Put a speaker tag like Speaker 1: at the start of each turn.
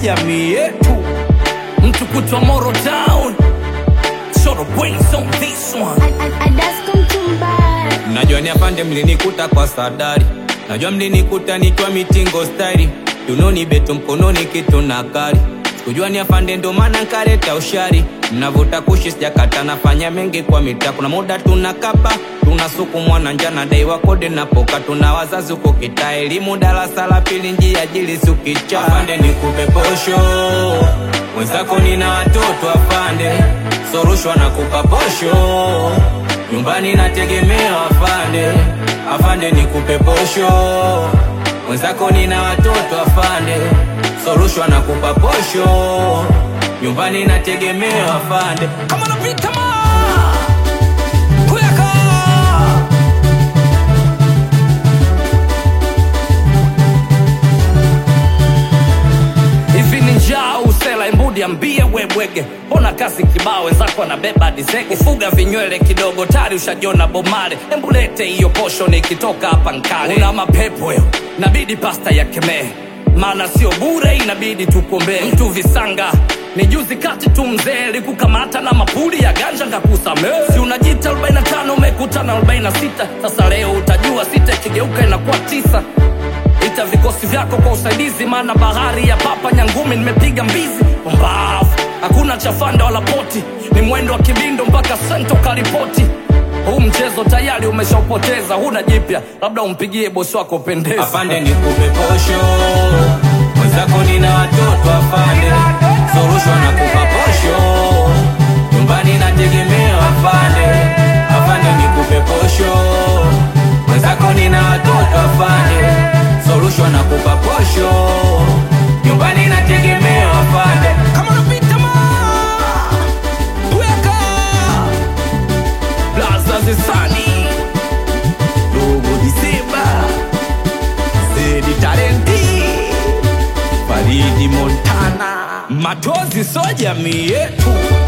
Speaker 1: jamii yetu mtu kutwa Moro Town Short brains on this one
Speaker 2: Najua ni afande mlinikuta kwa sadari, najua mlinikuta nikiwa mitingo stari, tunoni beto mkononi kitu na kari, sikujua ni afande ndo maana nkaleta ushari, mnavuta kushi sijakata, nafanya mengi kwa mitaa, kuna muda tunakapa tunasukumwa na njana, daiwa kode na poka, tuna wazazi huko kitaa, elimu darasa la pili, njia jili sukicha, afande nikupe posho mwenzako, nina watoto afande, sorushwa na kupa posho nyumbani nategemea afande, afande nikupe posho mwenzako, nina watoto afande, sorushwa na kupa posho nyumbani nategemea afande.
Speaker 1: kama napita ma kuyaka hivi ni njaa usela imbudi ambie webwege ona kazi kibao wenzako anabeba dizege fuga vinywele kidogo tari ushajiona bomale embulete hiyo posho nikitoka hapa nkale una mapepo yo nabidi pasta ya kemee maana sio bure inabidi tukombee mtu visanga ni juzi kati tu mzee likukamata na mapuli ya ganja ngakusamee si unajita 45 umekutana 46 sasa leo utajua sita ikigeuka inakuwa tisa ita vikosi vyako kwa usaidizi maana bahari ya papa nyangumi nimepiga mbizi mbavu hakuna chafanda wala poti ni mwendo wa kibindo mpaka sento karipoti huu mchezo tayari umeshaupoteza huna jipya labda umpigie bosi wako pendeza
Speaker 2: Afande nikupe posho mwenzako, nina watoto afande, sorushwa na kupa posho nyumbani nategemea afande, afande nikupe posho mwenzako, nina watoto afande, sorushwa na kupa posho nyumbani nategemea afande.
Speaker 1: kama unapita ma weka blaza zisani dogo diseba zedi talenti faridi montana matozi so jamii yetu